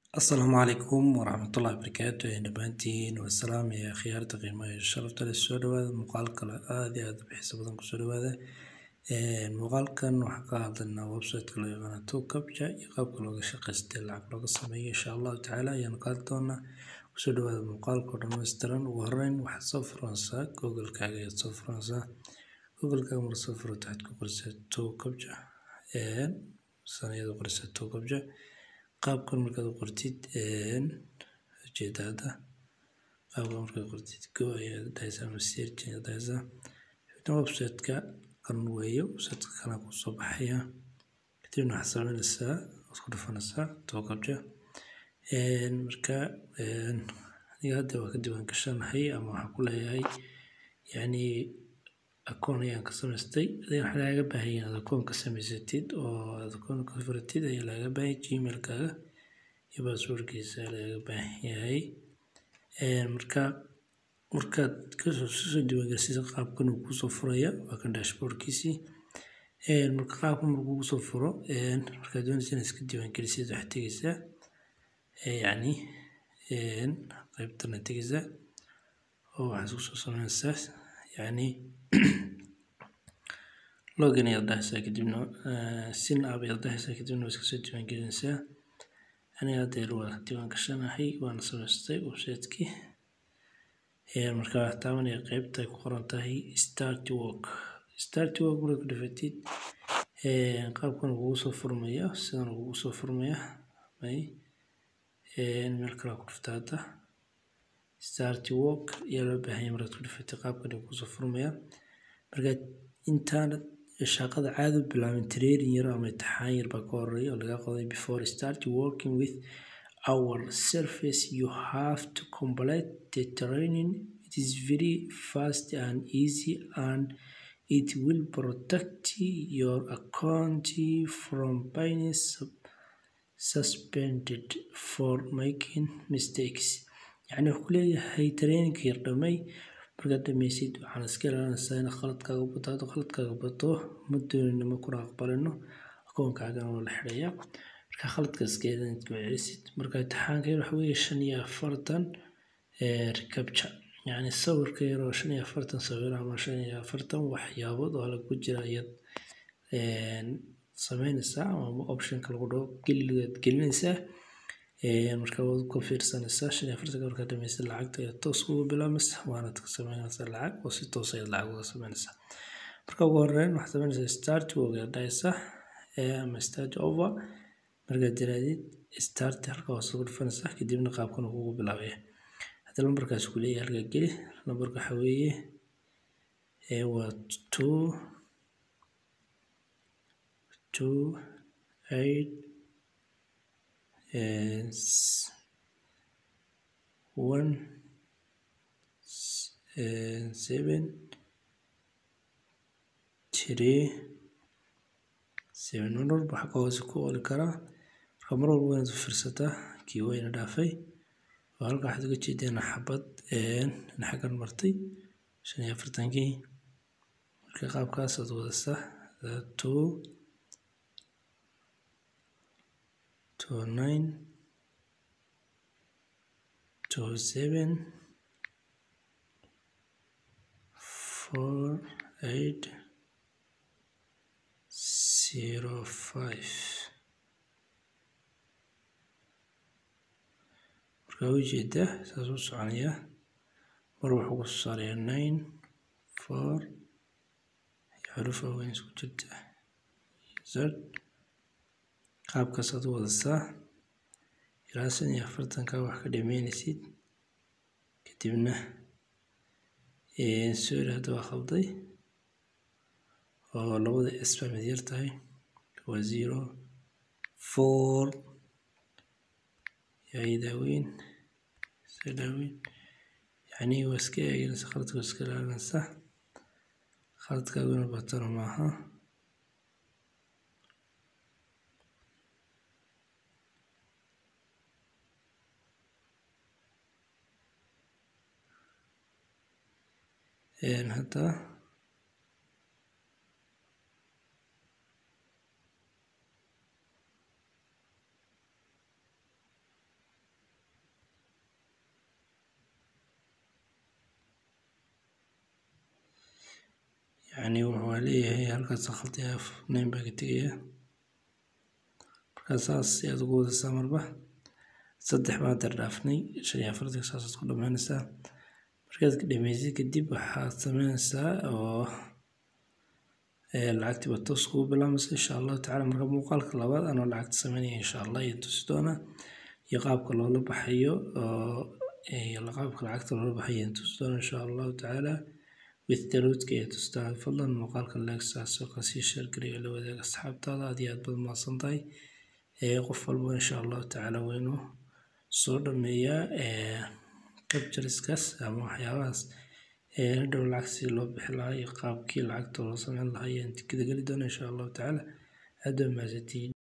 asalaamu calaykum waraxmatullahi wabarakaatu dhammaantiin waa salaam iyo khiyaarta qiimaha iyo sharafta leh soo dhawaada muuqaal kale aad iyo aad u xiiso badan kusoo dhawaada muuqaalkan waxaan ka hadlaynaa website-ka loo yaqaano tokabja iyo qaabka looga shaqaystay lacag looga sameeyo insha allahu tacaala ayaan ka hadli doonaa kusoo dhawaada muuqaalka oo dhammaystiran ugu horreyn waxaad soo furanaysaa google-kaaga ayaad soo furanaysaa google-kaaga marka soo furato waxaad ku qorisaa tokabja sanayada qorisaa tokabja qaabkan markaad u qortid ujeeda hadda qaabkan markaad qortid go ayaad dhahaysaa ama search ayaad dhahaysaa kadibna website-ka kan weeye website-ka kana ku soo baxaya kadibna waxaad sameynaysaa waad ku dhufanaysaa tokabja marka aniga hadda waa ka diiwaan gashanahay ama waxaan ku leeyahay yacni akoon ayaan ka samaystay adiga waxaa lagaga baahan yahay inaad akoon ka samaysatid oo aad akoon ka furatid ayaa lagaga baahan yahay gmail-kaaga iyo passwordkiisa ayaa lagaga baahan yahay marka markaad kasoo soo diiwaangelisay qaabkan uu kusoo furaya waa kan dashboardkiisii marka qaabkan markuu kusoo furo markaad doonaysa inaad iska diiwaangelisid waxaad tegeysaa yacni qaybtan aad tegeysaa oo waxaad isku soo sameynaysaa yacni login ayaad dhahaysaa kadibna sin app ayaad dhahaysaa kadibna waa iska soo diiwaangelinaysaa aniga haddeer waa diiwaan gashanahay waana samaystay website-kii marka waxaad taabanaya qeybta ay ku qoran tahay start work start work markaad ku dhufatid qaabkan kugu soo furmaya sidan kugu soo furmaya may meel kale ku dhufta hadda start work ayaa loo baahan yahay markaad ku dhufatid qaabkan kugu soo furmaya markaad intaanad shaqada caadi u bilaabin training yar ama imtixaan yar baa ka horeeya oo laga qoday before start working with our service you have to complete the training it is very fast and easy and it will protect your account from being suspended for making mistakes yacni wuxuu ku leeyahay trainingka yar dhamay markaad dhameysid waxaan iska ilaalinaysaa in khaladkaaga bato hadda khaladkaaga bato ma doonina ma kuna aqbalino akoonkaagana waa la xidhaya marka khaladka iska inaad ku celisid marka imtixaanka yar waxa weeye shan iyo afartan recapture yacni sawirka yar oo shan iyo afartan sawir ama shan iyo afartan waxyaabood oo lagu jira ayaad sameynaysaa ama optionka lagu dhaho geligaad gelinaysaa marka waad ku fiirsanaysaa shan iyo afartanka markaad dhamaysid lacagta ayaad toos ugu bilaabaysa waanaad ka sameynaysaa lacag oo si toos ayaad lacag uga sameynaysaa marka ugu horeyn waxaad sameynaysaa start work ayaad dhahaysaa ama start over markaad tirahdid start halka hoose ku dhufanaysaa kadibna qaabkan uu kugu bilaabaya hadda lambarkaas ku leeyahay halkaa geli lambarka waxa weeye waa two two eight one seven three seven mar walba waxaa ka hoose ku oli karaa marka mar walba waynaad u fiirsataa kii wayna dhaafay oo halka waxaad uga jeedeen xabad xaggan martay shan iyo afartankii marka qaabkaasaad wadaysaa two two nine two seven four eight zero five markaa ujeeda saas u soconaya mar wuxuu ku soo saaraya nine four xuruf aweyn isku jirta z qaabkaasaad u wadasaa ilaa shan iyo afartanka wax ka dhameynaysid kadibna sorry hadda waa khalday oo labada s baa mid yar tahay waa zero four yaa daaweyn iska daaweyn yacni waa iska eeganaysa khaladka waa iska ilaalinaysa khaladkaaguna batana maaha hadda yacni wuxuu leeyahay halkaas khaldi af name baa ka tegaya markaa saas ayaad ugu wadaysaa marba saddex baan dar dhaafnay shan iyo afartanka saasaad ku dhammaynaysaa markaad ka dhamaysid kadib waxaad sameynaysaa oo lacagtii baa toos kugu bilaamaysa insha allahu tacala marka muuqaalka labaad anoo lacagta sameynaya insha allah iyo tusi doona iyo qaabka loola baxayo iyo qaabka lacagta loola baxayo iyo tusi doona insha allahu tacaala with the roadka iyo tustaa fadlan muuqaalka leegsaas oo kasii sheergariyo la wadaaga asxaabtaada aad iyo aad baad mahadsan tahay qof walba insha allahu tacaala waa inuu soo dhameeyaa capturiskaas ama waxyaabahaas hadhow lacag si loo bixi lahaa iyo qaabkii lacagta loo sameyn lahaa ayaan tikada geli doona insha allahu tacaala aad baa mahadsantihiin